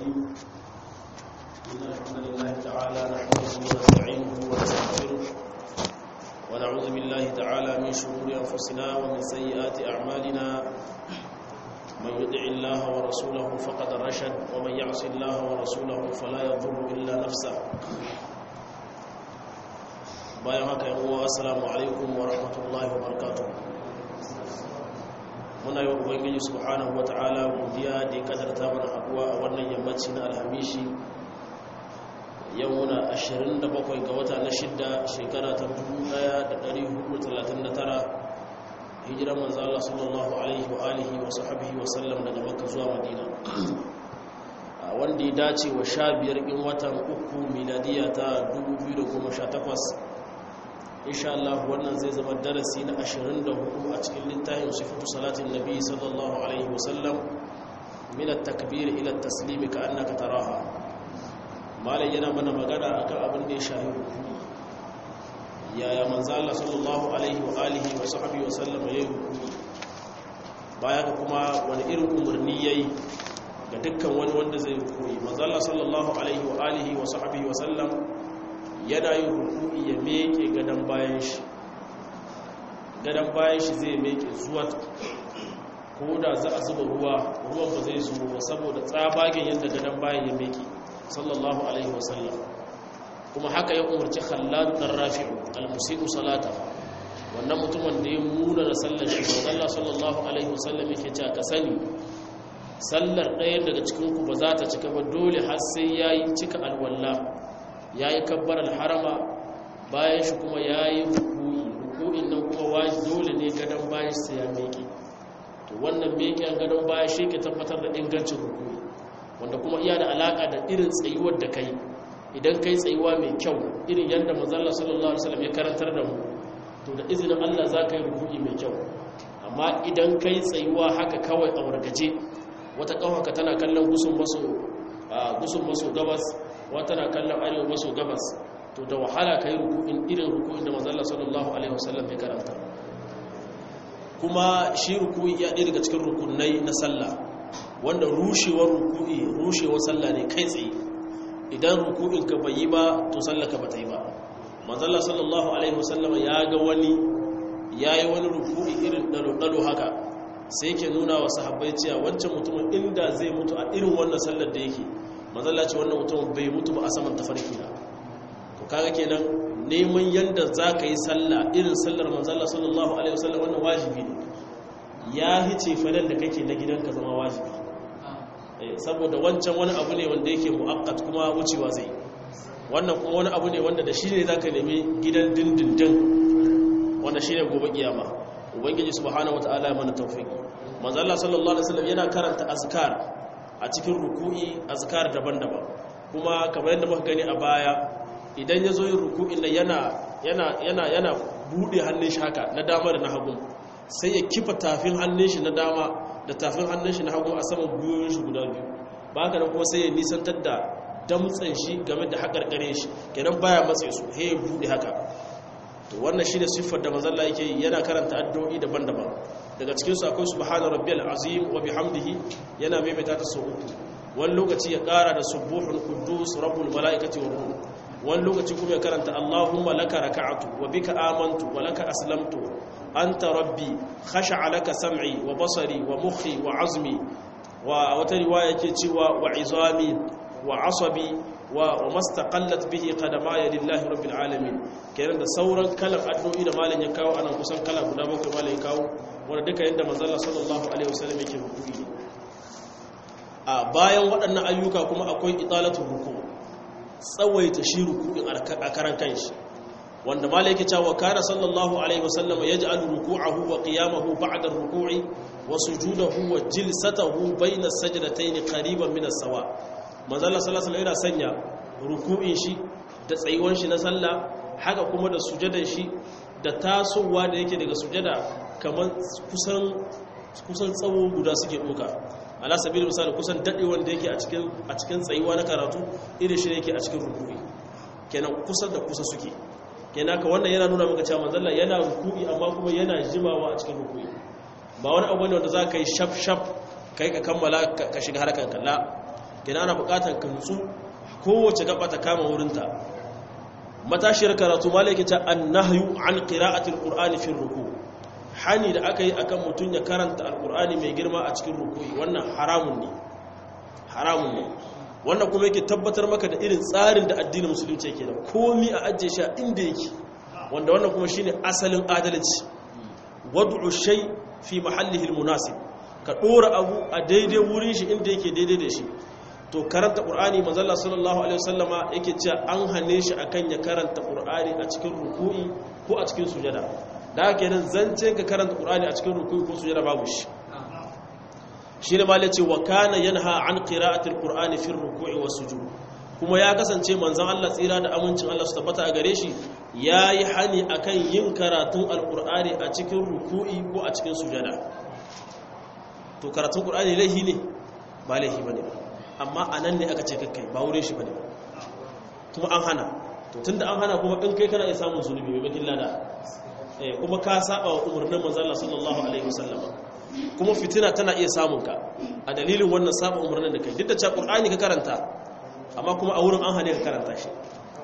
الرجيم إن الحمد لله تعالى نحمده ونستعينه ونستغفره ونعوذ بالله تعالى من شرور أنفسنا ومن سيئات أعمالنا من يدع الله ورسوله فقد رشد ومن يعص الله ورسوله فلا يضر إلا نفسه bayan haka yan uwa assalamu alaikum wa rahmatullahi wa barakatuh muna yi wa ubangiji subhanahu wa ta'ala godiya da ya kadarta mana haduwa a wannan yammaci na alhamishi yau muna 27 ga wata na shidda shekara ta 1439 hijiran manzo Allah sallallahu alaihi wa alihi wa sahbihi wa sallam daga makka zuwa madina wanda ya dace wa 15 in watan uku miladiya ta 2018 insha Allah wannan zai zama darasi na 24 a cikin littafin sifatu salatin nabi sallallahu alaihi wasallam min at-takbir ila at-taslim ka annaka taraha malai yana mana magana akan abin da ya shahi rukuni yaya manzo Allah sallallahu alaihi wa alihi wa sahbihi wasallam yayi rukuni baya ga kuma wani irin umarni yayi ga dukkan wani wanda zai rukuni manzo Allah sallallahu alaihi wa alihi wa sahbihi wasallam yana yin ruku'i ya meke gadon bayan shi gadon bayan shi zai meke zuwa ko da za a zuba ruwa ruwan ba zai zuwa ba saboda tsabagen yadda gadon bayan ya meke sallallahu alaihi wasallam kuma haka ya umarci khallad dan rafi'u al-musii'u salata wannan mutumin da ya muna da sallar shi Allah sallallahu alaihi wasallam yake cewa ka sani sallar ɗaya daga cikin ku ba za ta cika ba dole har sai yayi cika alwala ya yi kabbarar harama bayan shi kuma ya yi ruku'i ruku'in nan kuma waji dole ne gadon bayan sai ya meke to wannan meken gadon bayan shi ke tabbatar da ingancin ruku'i wanda kuma iya da alaka da irin tsayuwar da kai idan kai tsayuwa mai kyau irin yadda mazalla sallallahu alaihi wasallam ya karantar da mu to da izinin Allah za ka yi ruku'i mai kyau amma idan kai tsayuwa haka kawai a wargaje wata kawaka tana kallon gusun maso gusun maso gabas wata na kallon arewa maso gabas to da wahala ka yi ruku'in irin ruku'in da mazalla sallallahu alaihi wasallam ya karanta kuma shi ruku'i ya ɗaya daga cikin rukunai na sallah wanda rushewar ruku'i rushewar sallah ne kai tsaye idan ruku'in ka bai yi ba to sallah ka bata yi ba mazalla sallallahu alaihi wasallam ya ga wani ya yi wani ruku'i irin ɗalo-ɗalo haka sai ke nuna wa sahabbai cewa wancan mutumin inda zai mutu a irin wannan sallar da yake mazalla ce wannan mutum bai mutu ba a saman tafarki na to kaga kenan neman yanda za ka yi sallah irin sallar manzalla sallallahu alaihi wasallam wannan wajibi ne ya hice falal da kake na gidanka zama wajibi saboda wancan wani abu ne wanda yake mu'akkat kuma wucewa zai wannan kuma wani abu ne wanda da shi ne za ka nemi gidan dindindin wanda shi ne gobe kiyama ubangiji subhanahu wataala ya mana tawfiki manzalla sallallahu alaihi wasallam yana karanta azkar a cikin ruku'i azkar daban-daban kuma kamar yadda muka gani a baya idan ya zo yin ruku'in nan yana yana yana yana bude hannun shi haka na dama da na hagu sai ya kifa tafin hannun shi na dama da tafin hannun shi na hagu a saman gwiwoyin shi guda biyu ba haka kuma sai ya nisantar da damtsan shi game da haƙarƙare shi kenan baya matse su he ya bude haka to wannan shine siffar da manzon Allah yake yana karanta addu'o'i daban-daban daga cikinsu akwai subhana rabbiyal azim wa bihamdihi yana maimaita ta sau uku wani lokaci ya kara da subuhun quddus rabbul malaikati war ruh wani lokaci kuma ya karanta allahumma laka raka'atu wa bika amantu wa laka aslamtu anta rabbi khasha'a laka sam'i wa basari wa mukhi wa azmi wa wata riwaya yake cewa wa izami wa asabi wa mastaqallat bihi qadamaya lillahi rabbil alamin kenan da sauran kalan addu'o'i da malam ya kawo anan kusan kala guda bakwai malam ya kawo wanda duka yadda manzala sallallahu alaihi wasallam yake rukuni a bayan waɗannan ayyuka kuma akwai italatul ruku tsawaita shi ruku'in a karan kanshi wanda malai yake cewa kana sallallahu alaihi wasallam yaj'alu ruku'ahu wa qiyamahu ba'da ar-ruku'i wa sujudahu wa jilsatahu bayna as-sajdatayn qariban min as-sawa manzala sallallahu alaihi yana sanya ruku'in shi da tsayuwan shi na sallah haka kuma da sujadan shi da tasowa da yake daga sujada kamar kusan tsawo guda suke ɗuka ala sabirin misali kusan daɗe wanda yake a cikin tsayuwa na karatu irin shi yake a cikin rukuri kenan kusan da kusa suke kenan ka wannan yana nuna maka cewa manzalla yana rukuri amma kuma yana jimawa a cikin rukuri ba wani abu ne wanda za ka yi shaf shaf kai ka kammala ka shiga harkar kalla kina ana buƙatar ka nutsu kowace gaba ta kama wurinta matashiyar karatu malaki ta annahyu an qira'atil qur'ani fi ruku hani da aka yi akan mutun ya karanta alqur'ani mai girma a cikin ruku'i wannan haramun ne haramun ne wannan kuma yake tabbatar maka da irin tsarin da addinin musulunci yake da komi a ajiye shi inda yake wanda wannan kuma shine asalin adalci wad'u shay fi mahallihi almunasib ka dora abu a daidai wurin shi inda yake daidai da shi to karanta qur'ani manzalla sallallahu alaihi wasallama yake cewa an hane shi akan ya karanta qur'ani a cikin ruku'i ko a cikin sujada da haka nan zance ka karanta qur'ani a cikin ruku'i ko sujada babu shi shi ne malai ce wa kana yanha an qira'atil qur'ani fi ruku'i was sujud kuma ya kasance manzon Allah tsira da amincin Allah su tabbata a gare shi yayi hani akan yin karatun alqur'ani a cikin ruku'i ko a cikin sujada to karatun qur'ani laihi ne ba laihi bane amma anan ne aka ce kakkai ba wurin shi bane kuma an hana to tunda an hana kuma in kai kana iya samun zunubi mai bakin lada eh kuma ka saba wa umarnin manzon Allah sallallahu alaihi wasallam kuma fitina tana iya samun ka a dalilin wannan saba umarnin da kai duk da cewa qur'ani ka karanta amma kuma a wurin an hane ka karanta shi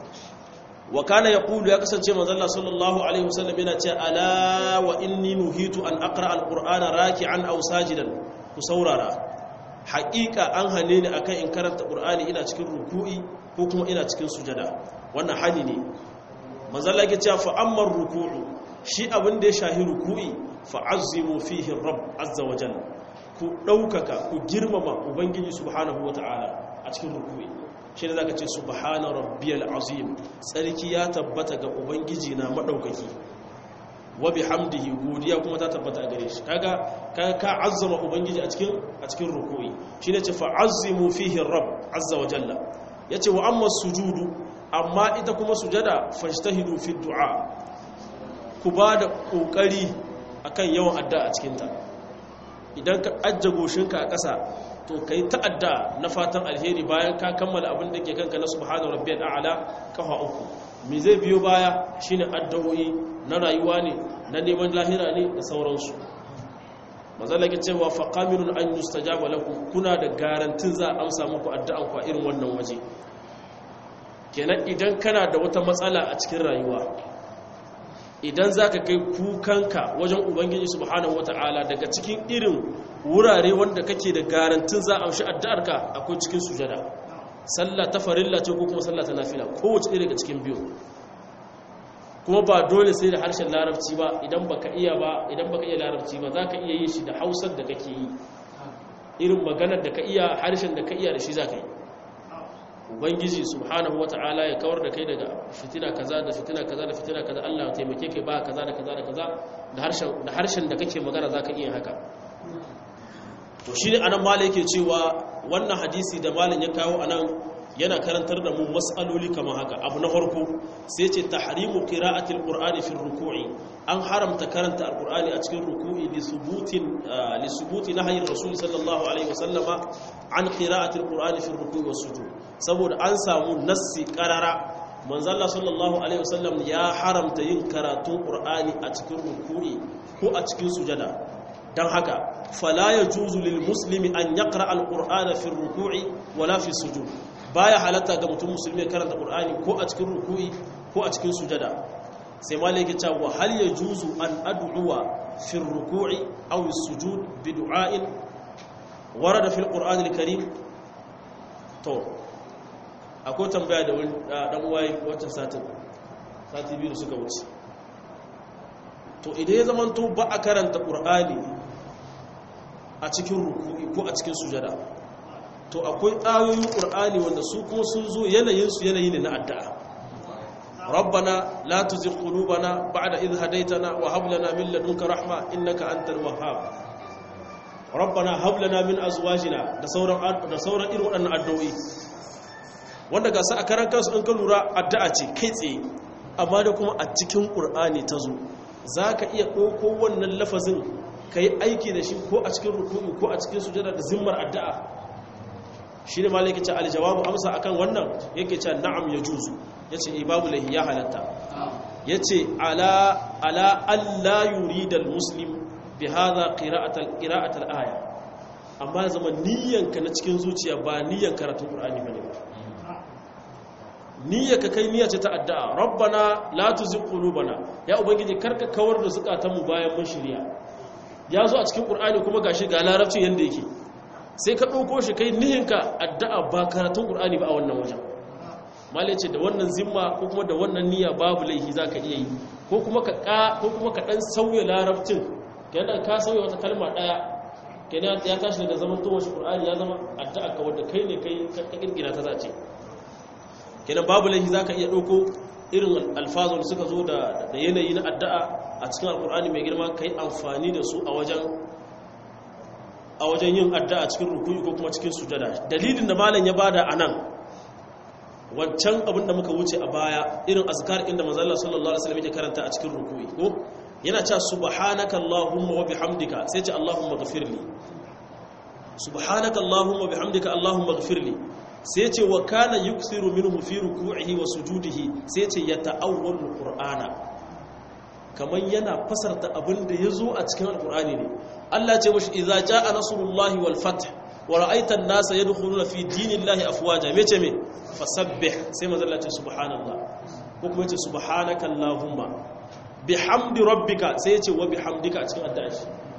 wa kana yaqulu ya kasance manzo Allah sallallahu alaihi wasallam yana cewa ala wa inni nuhitu an aqra alqur'ana raki'an aw sajidan ku saurara haƙiƙa an hane ni akan in karanta qur'ani ina cikin ruku'i ko kuma ina cikin sujada wannan hani ne manzo Allah yake cewa fa amma ruku'u shi abin da ya shahi ruku'i fa'azzimu fihi rabb azza wa jalla ku ɗaukaka ku girmama ubangiji subhanahu wa ta'ala a cikin ruku'i shi ne zaka ce subhana rabbiyal azim tsarki ya tabbata ga ubangiji na madaukaki wa bihamdihi godiya kuma ta tabbata a gare shi kaga kaga ka azzama ubangiji a cikin a cikin ruku'i shine ce fa'azzimu fihi rabb azza wa jalla yace wa amma sujudu amma ita kuma sujada fajtahidu fi du'a ku ba da kokari akan yawan adda a cikinta idan ka ajja goshinka a ƙasa to ka yi ta'adda na fatan alheri bayan ka kammala abin da ke kanka na subhanahu rabbiyal a'la kafa uku me zai biyo baya shine addu'o'i na rayuwa ne na neman lahira ne da sauransu mazalla ke cewa fa qamirun an yustajaba lakum kuna da garantin za a amsa muku addu'an ku a irin wannan waje kenan idan kana da wata matsala a cikin rayuwa idan za ka kai kukanka wajen ubangiji subhanahu wata'ala daga cikin irin wurare wanda kake da garantin za a amshi addu'arka akwai cikin sujada sallah ta farilla ce ko kuma sallah ta nafila kowace ɗaya daga cikin biyu kuma ba dole sai da harshen larabci ba idan baka iya ba idan baka iya larabci ba za ka iya yin shi da hausar da kake yi irin maganar da ka iya harshen da ka iya da shi za ka yi ubangiji subhanahu wata'ala ya kawar da kai daga fitina kaza da fitina kaza da fitina kaza Allah ya taimake kai ba kaza da kaza da kaza da harshen da harshen da kake magana zaka iya haka to shine anan malai yake cewa wannan hadisi da malin ya kawo anan yana karantar da mu mas'aloli kamar haka abu na farko sai ce tahrimu qira'ati alqur'ani fi ruku'i an haramta karanta alqur'ani a cikin ruku'i li subutin li subuti nahyi rasul sallallahu alaihi wasallama an qira'ati alqur'ani fi ruku'i was sujud saboda an samu nassi qarara manzo Allah sallallahu alaihi wasallam ya haramta yin karatun qur'ani a cikin ruku'i ko a cikin sujada dan haka fala yajuzu lil muslimi an yaqra alqur'ana fi ruku'i wala fi sujud baya halatta ga mutum musulmi karanta qur'ani ko a cikin ruku'i ko a cikin sujada sai malai yake cewa hal yajuzu an ad'uwa fi ruku'i aw sujud bi du'a'in warada fi alqur'ani alkarim to akwai tambaya da wani dan uwaye wata satin sati biyu suka wuce to idan ya zamanto ba a karanta qur'ani a cikin ruku'i ko a cikin sujada to akwai ayoyin ƙur'ani wanda su kuma sun zo yanayinsu yanayi ne na addu'a rabbana la tuzigh qulubana ba'da idh hadaytana wa hab lana min ladunka rahma innaka antal wahhab rabbana hab lana min azwajina da sauran da sauran irin waɗannan addu'o'i wanda ga su a karan kansu in ka lura addu'a ce kai tsaye amma da kuma a cikin ƙur'ani ta zo zaka iya ɗauko wannan lafazin kai aiki da shi ko a cikin ruku'i ko a cikin sujada da zimmar addu'a shi ne malai ce aljawabu amsa akan wannan yake ce na'am ya juzu ya ce babu lahi ya halatta ya ce ala alla yuridal muslim bi hadha qira'atal aya amma ya zama niyyanka na cikin zuciya ba niyyan karatun qur'ani bane ba niyyarka kai niyya ce ta addu'a rabbana la tuzigh qulubana ya ubangiji karka kawar da zukatanmu bayan mun shirya ya zo a cikin qur'ani kuma gashi ga larabcin yanda yake sai ka ɗauko shi kai nihinka addu'a ba karatun qur'ani ba a wannan wajen malai ce da wannan zimma ko kuma da wannan niyya babu laifi zaka iya yi ko kuma ka ka ko kuma ka dan sauya larabcin kenan ka sauya wata kalma daya kenan ya tashi daga zaman to shi qur'ani ya zama addu'a ka wanda kai ne kai ka kirkira ta zace kenan babu laifi zaka iya ɗauko irin alfazon suka zo da yanayi na addu'a a cikin alkur'ani mai girma kai amfani da su a wajen a wajen yin addu'a cikin rukuni ko kuma cikin sujada dalilin da malam ya bada anan wancan abin da muka wuce a baya irin azkar inda manzo Allah sallallahu alaihi wasallam yake karanta a cikin rukuni ko yana cewa subhanaka allahumma wa bihamdika sai ce allahumma ghafirli subhanaka allahumma wa bihamdika allahumma ghafirli sai ce wa kana yuksiru minhu fi ruku'ihi wa sujudihi sai ce ya ta'awwalul qur'ana kaman yana fasarta abin da yazo a cikin alqur'ani ne Allah ya ce mushi idza jaa nasrullahi wal fath wa ra'aita an-nasa yadkhuluna fi dinillahi afwaja mece me fasabbih sai manzo Allah ya ce subhanallah ko kuma ya ce subhanaka allahumma bihamdi rabbika sai ya ce wa bihamdika a cikin addu'a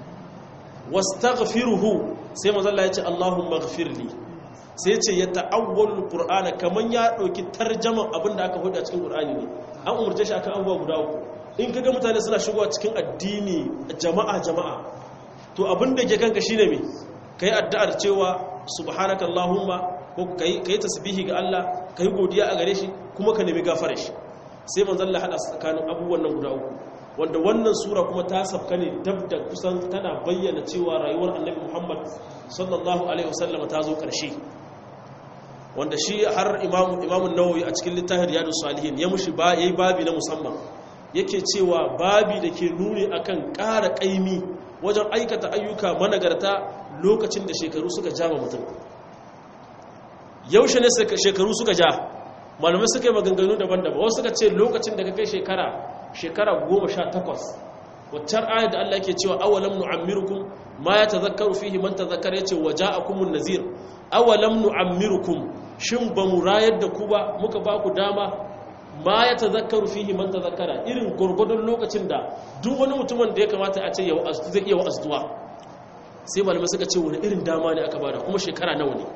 wastaghfiruhu sai manzo Allah ya ce allahumma ighfirli sai ce ya ta'awwal qur'ana kaman ya dauki tarjaman abinda aka hudu a cikin qur'ani ne an umurce shi akan abubuwa guda uku in kaga mutane suna shigowa cikin addini jama'a jama'a to abinda ke kanka shine me kai addu'ar cewa subhanaka allahumma ko kai kai tasbihi ga Allah kai godiya a gare shi kuma ka nemi gafarar shi sai manzon Allah hada tsakanin abubuwan nan guda uku wanda wannan sura kuma ta sabka ne dab da kusan tana bayyana cewa rayuwar annabi Muhammad sallallahu alaihi wasallam ta zo ƙarshe wanda shi har imamu imamun nawawi a cikin littafin riyadus salihin ya mushi ba yayi babi na musamman yake cewa babi da ke nuni akan ƙara ƙaimi wajen aikata ayyuka managarta lokacin da shekaru suka ja mutum yaushe ne shekaru suka ja malamai suka yi maganganu daban-daban wasu suka ce lokacin da ka kai shekara shekara goma sha takwas waccan ayar da Allah yake cewa awalam nu'ammirukum ma ya tazakkaru fihi man tazakkara yace waja'akumun nazir awalam nu'ammirukum shin ba mu rayar da ku ba muka ba ku dama ma ya tazakkaru fihi man tazakkara irin gurgudun lokacin da duk wani mutumin da ya kamata a ce ya wa'azu zai iya wa'azuwa sai malamai suka ce wani irin dama ne aka bada kuma shekara nawa ne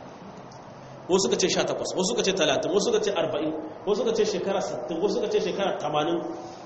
wasu suka ce 18 wasu suka ce 30 wasu suka ce 40 wasu suka ce shekara 60 wasu suka ce shekara 80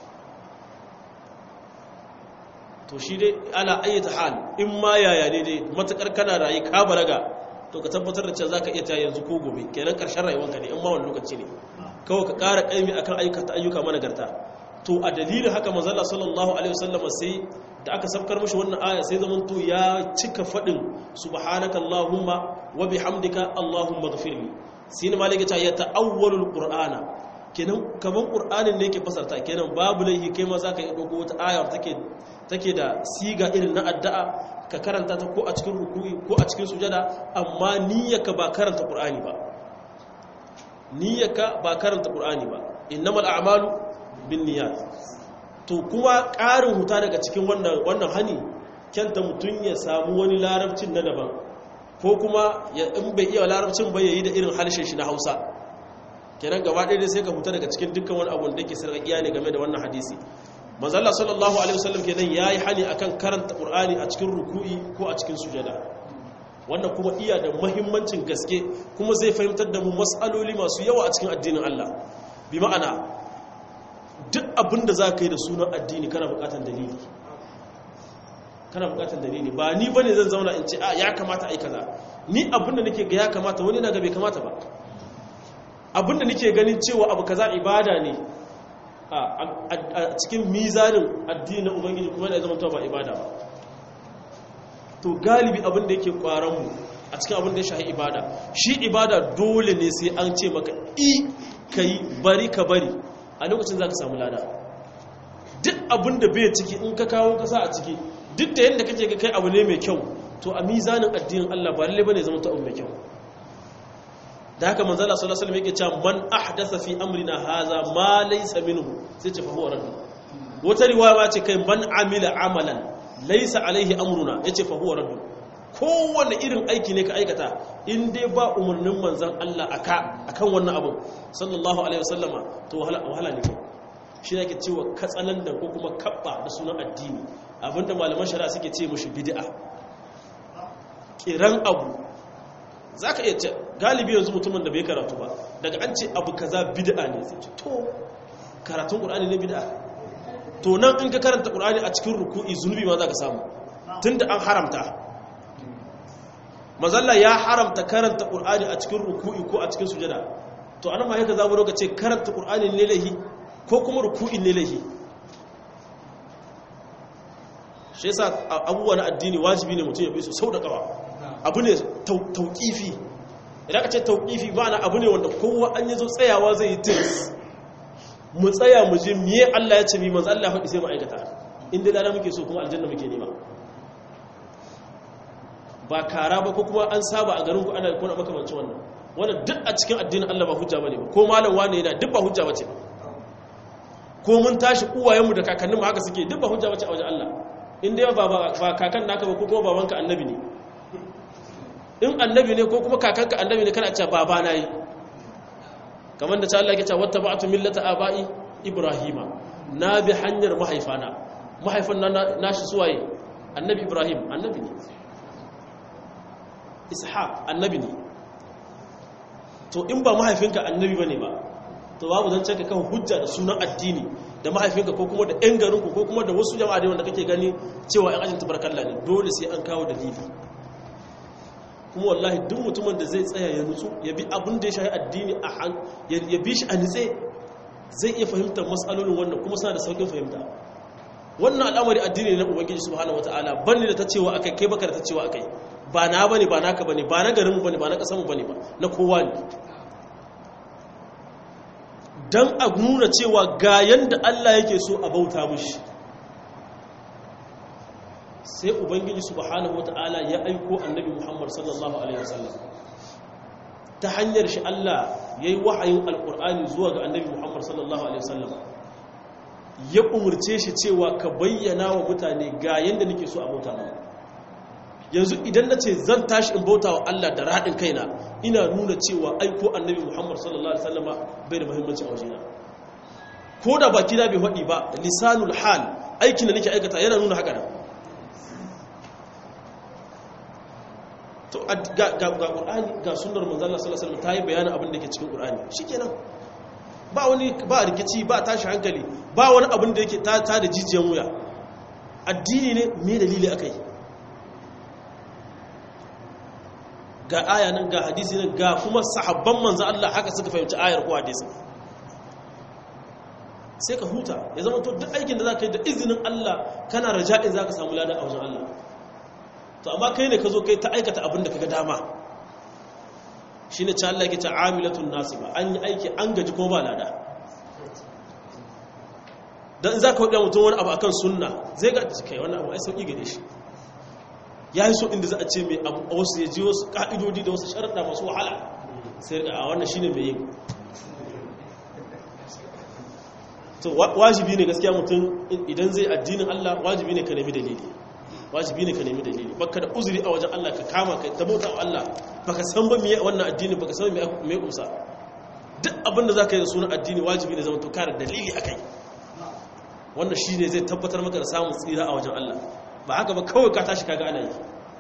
to shi dai ala ayyata hal in ma yaya ne dai matakar kana rayu ka balaga to ka tabbatar da cewa zaka iya ta yanzu ko gobe kenan karshen rayuwarka ne in ma wani lokaci ne kawai ka ƙara ƙaimi akan aikata ayyuka managarta to a dalilin haka manzala sallallahu alaihi wasallam sai da aka sabkar mishi wannan aya sai zaman to ya cika fadin subhanaka allahumma wa bihamdika allahumma ghfirli sai ne malaka ta ya ta'awwalul qur'ana kenan kaman qur'anin ne yake fasarta kenan babu laihi kai ma zaka yi dogo wata aya take take da siga irin na addu'a ka karanta ta ko a cikin ruku'i ko a cikin sujada amma niyyarka ba karanta qur'ani ba niyyarka ba karanta qur'ani ba innamal a'malu binniyat to kuma ƙarin huta daga cikin wannan wannan hani kyanta mutun ya samu wani larabcin na daban ko kuma ya in bai iya larabcin ba yayi da irin harshen shi na Hausa kenan gaba ɗaya sai ka huta daga cikin dukkan wani abu da yake sarƙaƙiya ne game da wannan hadisi manzo Allah sallallahu alaihi wasallam kenan yayi hani akan karanta Qur'ani a cikin ruku'i ko a cikin sujada wannan kuma iya da muhimmancin gaske kuma zai fahimtar da mu mas'aloli masu yawa a cikin addinin Allah bi ma'ana duk abin da za ka yi da sunan addini kana bukatar dalili kana bukatar dalili ba ni ba ne zan zauna in ce a ya kamata a yi kaza ni abin da nake ga ya kamata wani na ga bai kamata ba abin da nake ganin cewa abu kaza ibada ne a cikin mizanin addini na ubangiji kuma yana zama ba ibada ba to galibi abin da yake kwaranmu a cikin abin da ya shahi ibada shi ibada dole ne sai an ce maka i ka yi bari ka bari a lokacin za ka samu lada duk abin da bai ciki in ka kawo kasa a ciki duk da yadda kake ga kai abu ne mai kyau to a mizanin addinin Allah ba lalle bane zama ta abu mai kyau da haka manzo Allah sallallahu alaihi wasallam yake cewa man ahdatha fi amrina haza ma laysa minhu sai ce fa huwa radd wata riwaya ma ce kai man amila amalan laysa alaihi amruna yace fa huwa radd kowane irin aiki ne ka aikata in dai ba umarnin manzan Allah aka akan wannan abu sallallahu alaihi wasallama to wahala ne kai shi ne ke cewa katsalandan ko kuma kabba da sunan addini abinda malaman shari'a suke ce mushi bid'a kiran abu zaka iya ce galibi yanzu mutumin da bai karatu ba daga an ce abu kaza bid'a ne sai to karatun qur'ani ne bid'a to nan in ka karanta qur'ani a cikin ruku'i zunubi ma zaka samu tunda an haramta mazalla ya haramta karanta qur'ani a cikin ruku'i ko a cikin sujada to anan ma yaka zamu roka ce karanta qur'ani ne lahi ko kuma ruku'i ne lahi shi yasa abubuwa na addini wajibi ne mutum ya bi su sau da kawa abu ne tauqifi idan ka ce tauqifi ma'ana abu ne wanda kowa an yi zo tsayawa zai yi tirs mu tsaya mu je miye Allah ya ce mi manzo Allah ya faɗi sai mu aikata inda lada muke so kuma aljanna muke nema ba kara ba ko kuma an saba a garin ku ana kuna makamancin wannan wannan duk a cikin addinin Allah ba hujja bane ba ko malam wane yana duk ba hujja bace ba ko mun tashi uwayenmu da kakanninmu haka suke duk ba hujja bace a wajen Allah in dai ba ba kakan naka ba ko kuma babanka annabi ne in annabi ne ko kuma kakanka annabi ne kana cewa baba na yi kamar da ta Allah yake cewa wattaba'tu millata aba'i ibrahima na bi hanyar mahaifana mahaifan nan nashi suwaye annabi ibrahim annabi ne ishaq annabi ne to in ba mahaifinka annabi bane ba to babu zan cika kan hujja da sunan addini da mahaifinka ko kuma da yan garinku ko kuma da wasu jama'a da wanda kake gani cewa yan ajin tabarkalla ne dole sai an kawo dalili kuma wallahi duk mutumin da zai tsaya ya nutsu ya bi abin da ya shahi addini a han ya bi shi a nitse zai iya fahimtar matsalolin wannan kuma suna da saukin fahimta wannan al'amari addini ne na ubangiji subhanahu wataala banni da ta cewa akai kai baka da ta cewa akai ba na bane ba naka bane ba na garinmu bane ba na kasanmu bane ba na kowa ne dan a nuna cewa ga yanda Allah yake so a bauta mushi sai ubangiji subhanahu wataala ya aiko annabi Muhammad sallallahu alaihi wasallam ta hanyar shi Allah yayi wahayin alqur'ani zuwa ga annabi Muhammad sallallahu alaihi wasallam ya umurce shi cewa ka bayyana wa mutane ga yanda nake so a bauta mu yanzu idan na ce zan tashi in bauta wa Allah da raɗin kaina ina nuna cewa aiko annabi Muhammad sallallahu alaihi wasallama bai da muhimmanci a wajena ko da baki na bai faɗi ba lisanul hal aikin da nake aikata yana nuna haka nan to ga ga ga Qur'ani ga sunnar manzon Allah sallallahu alaihi wasallam ta yi bayanin abin da ke cikin Qur'ani shikenan ba wani ba rikici ba tashi hankali ba wani abin da yake ta ta da jijiyan wuya addini ne me dalili akai ga aya nan ga hadisi nan ga kuma sahabban manzo Allah haka suka fahimci ayar ko hadisi sai ka huta ya zama to duk aikin da zaka yi da izinin Allah kana raja'in zaka samu ladan a wajen Allah to amma kai ne ka zo kai ta aikata abin da kaga dama shine cha Allah yake ta amilatun nasiba an yi aiki an gaji kuma ba lada dan zaka hudu mutum wani abu akan sunna zai ga kai wannan abu ai sauki gare shi ya yi so inda za a ce mai abu a wasu ya ji wasu ƙa'idodi da wasu sharaɗa masu wahala sai a wannan shi ne mai yin to wajibi ne gaskiya mutum idan zai addinin Allah wajibi ne ka nemi dalili wajibi ne ka nemi dalili baka da uzuri a wajen Allah ka kama ka tabauta wa Allah baka san ba miye wannan addini baka san me kusa duk abin da zaka yi da sunan addini wajibi ne zama to kare dalili akai wannan shine zai tabbatar maka da samun tsira a wajen Allah ba haka ba kawai ka tashi kaga ana yi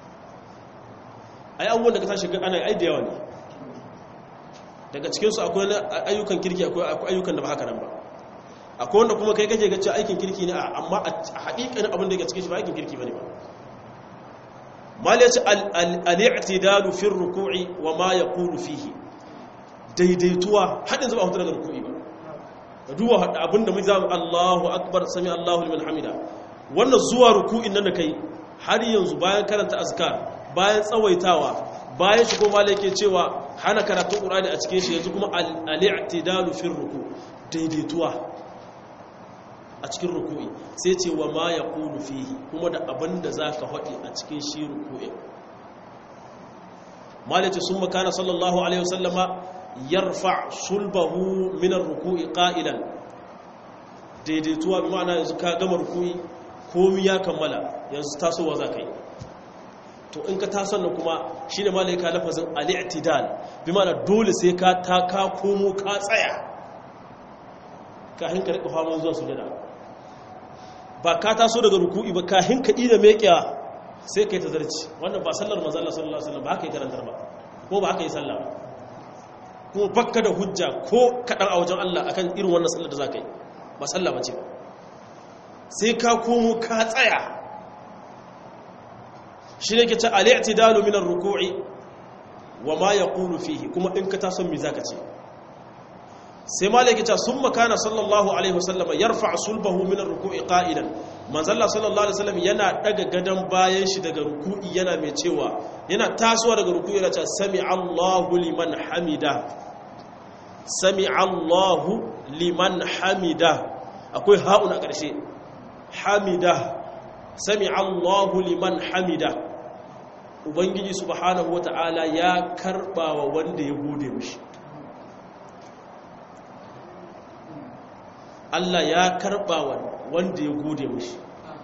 ai abubuwan da ka tashi ana yi ai da yawa ne daga cikinsu akwai ayyukan kirki akwai ayyukan da ba haka nan ba akwai wanda kuma kai kake gace aikin kirki ne amma a haƙiƙanin abin da yake cikin shi ba aikin kirki bane ba mal yace al-i'tidalu fi ruku'i wa ma yaqulu fihi daidaituwa hadin zuba hutu daga ruku'i ba ka duba abinda mu zamu Allahu akbar sami Allahu liman hamida wannan zuwa ruku'in nan da kai har yanzu bayan karanta azkar bayan tsawaitawa bayan shi kuma yake cewa hana karatun qur'ani a cikin shi yanzu kuma al-i'tidalu fi ruku daidaituwa a cikin ruku'i sai ce wa ma yaqulu fihi kuma da abinda zaka faɗi a cikin shi ruku'i malaci sun makana sallallahu alaihi wasallama yarfa sulbahu min ar-ruku'i qa'ilan daidaituwa bi ma'ana yanzu ka gama ruku'i komi ya kammala yanzu tasowa za ka yi to in ka taso nan kuma shine malai ka lafazin al-i'tidal bi ma'ana dole sai ka ta ka komo ka tsaya kahin ka rika faman zuwa sujada ba ka taso daga ruku'i ba kahin ka ida meƙiya sai kai tazarci wannan ba sallar manzo Allah sallallahu alaihi wasallam ba haka yi karantar ba ko ba haka yi sallah ba kuma bakka da hujja ko kadan a wajen Allah akan irin wannan sallar da zaka yi ba sallah bace ba sai ka komo ka tsaya shi ne ke ce al'itidalu minar ruku'i wa ma ya ƙulu fihi kuma in ka tason mi zaka ce sai ma da ke ce sun makana sallallahu alaihi wasallam yarfa sulbahu minar ruku'i ƙa'idan manzalla sallallahu alaihi wasallam yana daga gadon bayan shi daga ruku'i yana mai cewa yana tasowa daga ruku'i yana ce sami allahu liman hamida sami allahu liman hamida akwai ha'un a ƙarshe hamida sami allahu liman hamida ubangiji subhanahu wata'ala ya karba wa wanda ya gode mishi Allah ya karba wa wanda ya gode mishi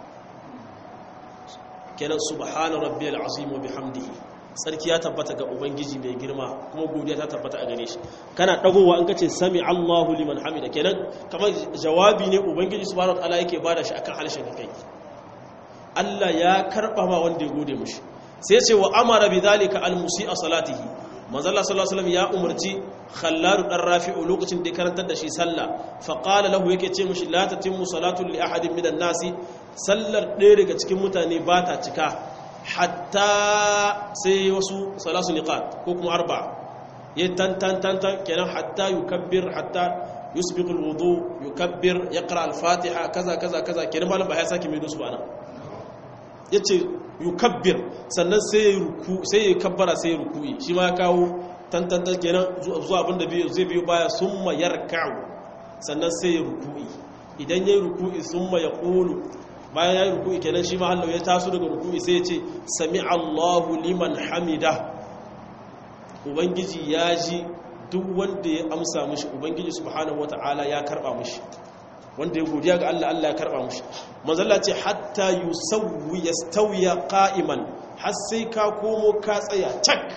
kenan subhana rabbiyal azim wa bihamdihi sarki ya tabbata ga ubangiji mai girma kuma godiya ta tabbata a gare shi kana dagowa an kace sami Allahu liman hamida kenan kamar jawabi ne ubangiji subhanahu wata'ala yake bada shi akan halshen kai Allah ya karba ma wanda ya gode mishi sai ce wa amara bi zalika al musi'a salatihi manzo Allah sallallahu alaihi wasallam ya umarci Khallad dan Rafi'u lokacin da ya karantar da shi sallah fa qala lahu yake ce mishi la tatimmu salatu li ahadin minan nasi sallar ɗaya daga cikin mutane ba ta cika hatta sai wasu salasu niqat ko kuma arba ya tan tan tan tan kenan hatta yukabbir hatta yusbiqu alwudu yukabbir yaqra al-fatiha kaza kaza kaza kenan malam ba ya saki mai dusu ba nan ya ce yukabbir sannan sai ya ruku sai ya kabbara sai ya ruku'i shi ma ya kawo tantantar kenan zuwa abinda zai biyo baya summa yarka'u sannan sai ya ruku'i idan ya yi ruku'i summa ya ƙulu bayan ya yi ruku'i kenan shi ma hallau ya taso daga ruku'i sai ya ce sami allahu liman hamida ubangiji ya ji duk wanda ya amsa mishi ubangiji subhanahu wata'ala ya karba mishi wanda ya godiya ga Allah Allah ya karba mushi manzalla ce hatta yusawwi yastawiya qa'iman har sai ka komo ka tsaya cak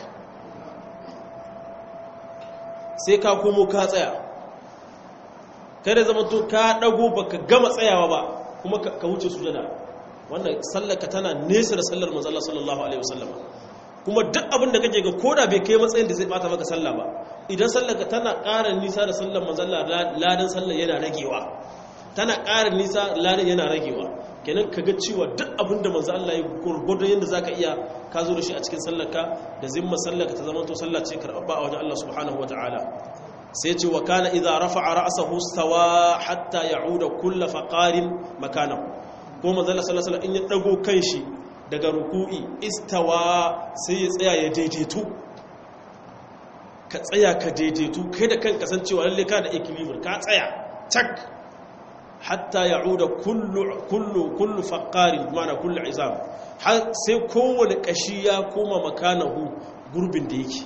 sai ka komo ka tsaya kada zama to ka dago baka gama tsayawa ba kuma ka wuce sujada wannan sallarka tana nesa da sallar manzalla sallallahu alaihi wasallam kuma duk abin da kake ga koda bai kai matsayin da zai bata maka sallah ba idan sallarka tana ƙara nisa da sallar manzalla ladan sallar yana ragewa tana ƙara nisa ladan yana ragewa kenan ka ga cewa duk abin da manzo Allah ya gurgurdo yanda zaka iya ka zo da shi a cikin sallarka da zimma sallarka ta zama to sallah ce karɓa a wajen Allah subhanahu wataala sai ce wa kana idza rafa'a ra'sahu stawa hatta ya'uda kullu faqarin makanahu ko manzo Allah sallallahu alaihi wasallam in ya dago kanshi daga ruku'i istawa sai ya tsaya ya daidaitu ka tsaya ka daidaitu kai da kanka san cewa lalle ka da equilibrium ka tsaya tak hatta ya'uda kullu kullu kullu faqarin ma'ana kullu izam har sai kowane kashi ya koma makanahu gurbin da yake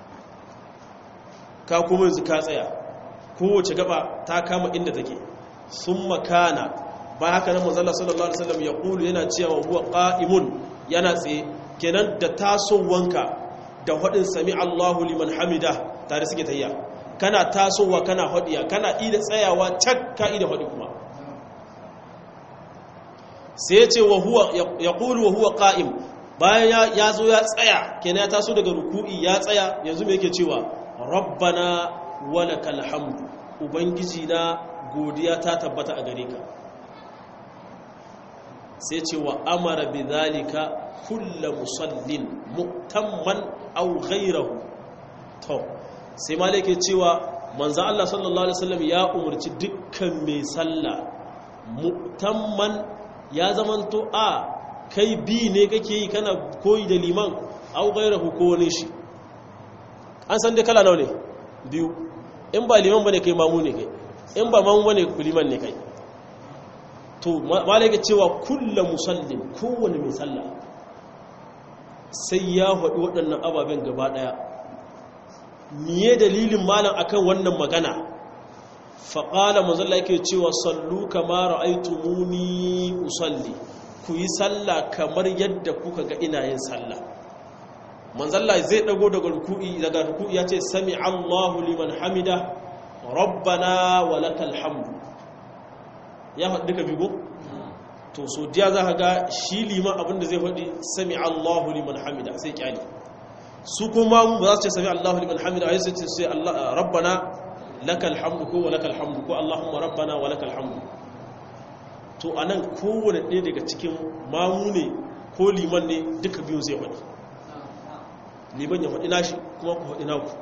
ka kuma yanzu ka tsaya kowace gaba ta kama inda take sun makana ba haka nan manzala sallallahu alaihi wasallam ya kulu yana cewa huwa qa'imun yana tsaye kenan da tasowanka da hadin sami Allahu liman hamida tare suke tayya kana tasowa kana hadiya kana ida tsayawa cak ka ida hadi kuma sai ya ce wa huwa yaqulu wa huwa qa'im bayan ya zo ya tsaya kenan ya taso daga ruku'i ya tsaya yanzu me yake cewa rabbana walakal hamdu ubangiji na godiya ta tabbata a gare ka sai ce wa amara bi zalika kullu musallin mutamman aw ghayrahu to sai malike cewa manzo Allah sallallahu alaihi wasallam ya umarci dukkan mai sallah mutamman ya zamanto a kai bi ne kake yi kana koyi da liman aw ghayrahu ko wani shi an san dai kala nawa ne biyu in ba liman bane kai mamu ne kai in ba mamu bane liman ne kai to malaka cewa kullu musallin kowanne mai sallah sai ya faɗi waɗannan ababen gaba ɗaya miye dalilin malam akan wannan magana faƙala mazalla yake cewa sallu kama ra'aitumuni usalli ku yi sallah kamar yadda kuka ga ina yin sallah manzalla zai dago daga ruku'i daga ruku'i ya ce sami Allahu liman hamida rabbana wa lakal hamdu ya faɗi duka bigo to so diya za ka ga shi liman abinda zai faɗi sami Allahu liman hamida sai kyali su kuma mu ba za su ce sami Allahu liman hamida ai sai ce sai Allah rabbana lakal hamdu ko wa lakal hamdu ko Allahumma rabbana wa lakal hamdu to anan kowane ɗaya daga cikin mamu ne ko liman ne duka biyu zai faɗi liman ya faɗi nashi kuma ku faɗi naku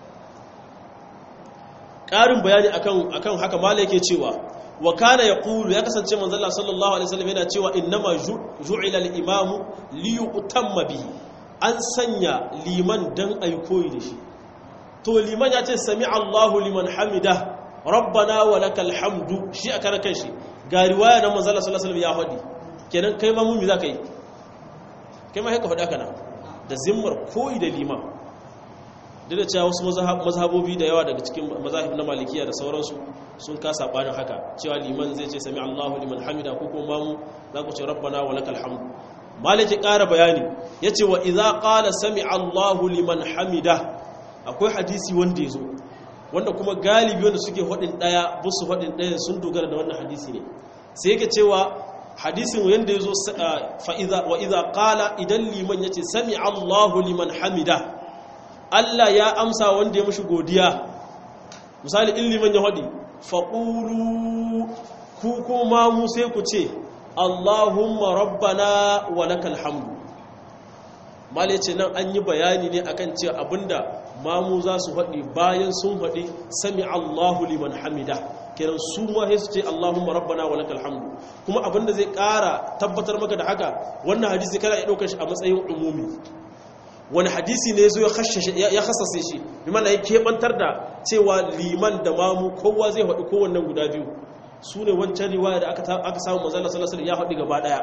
ƙarin bayani akan akan haka mala yake cewa wa kana yaqulu ya kasance manzon Allah sallallahu alaihi wasallam yana cewa innama ju'ila al-imamu li yutamma bihi an sanya liman dan ayi koyi da shi to liman ya ce sami Allahu liman hamida rabbana wa lakal hamdu shi a karakan shi ga riwaya na manzon Allah sallallahu alaihi wasallam ya faɗi kenan kai ma mun mi zaka yi kai ma haka faɗa kana da zimmar koyi da liman duk da cewa wasu mazhabobi da yawa daga cikin mazahib na malikiya da sauransu sun kasa banin haka cewa liman zai ce sami Allahu liman hamida ko kuma mu za ku ce rabbana wa lakal hamdu maliki ƙara bayani yace wa idza qala sami Allahu liman hamida akwai hadisi wanda yazo wanda kuma galibi wanda suke hadin daya busu hadin daya sun dogara da wannan hadisi ne sai yake cewa hadisin yanda yazo fa idza wa idza qala idan liman yace sami Allahu liman hamida Allah ya amsa wanda ya mushi godiya misali in liman ya hadi faƙulu ku kuma mu sai ku ce Allahumma rabbana wa lakal hamdu mal ce nan an yi bayani ne akan cewa abinda mamu za su haɗi bayan sun haɗi sami Allahu liman hamida kiran su ma sai su ce Allahumma rabbana wa lakal hamdu kuma abinda zai ƙara tabbatar maka da haka wannan hadisi kana ya ɗaukar shi a matsayin umumi wani hadisi ne zo ya hasase shi limana ya keɓantar da cewa liman da mamu kowa zai haɗu kowannan guda biyu su ne wancan riwaya da aka samu mazala salasar ya haɗu gaba ɗaya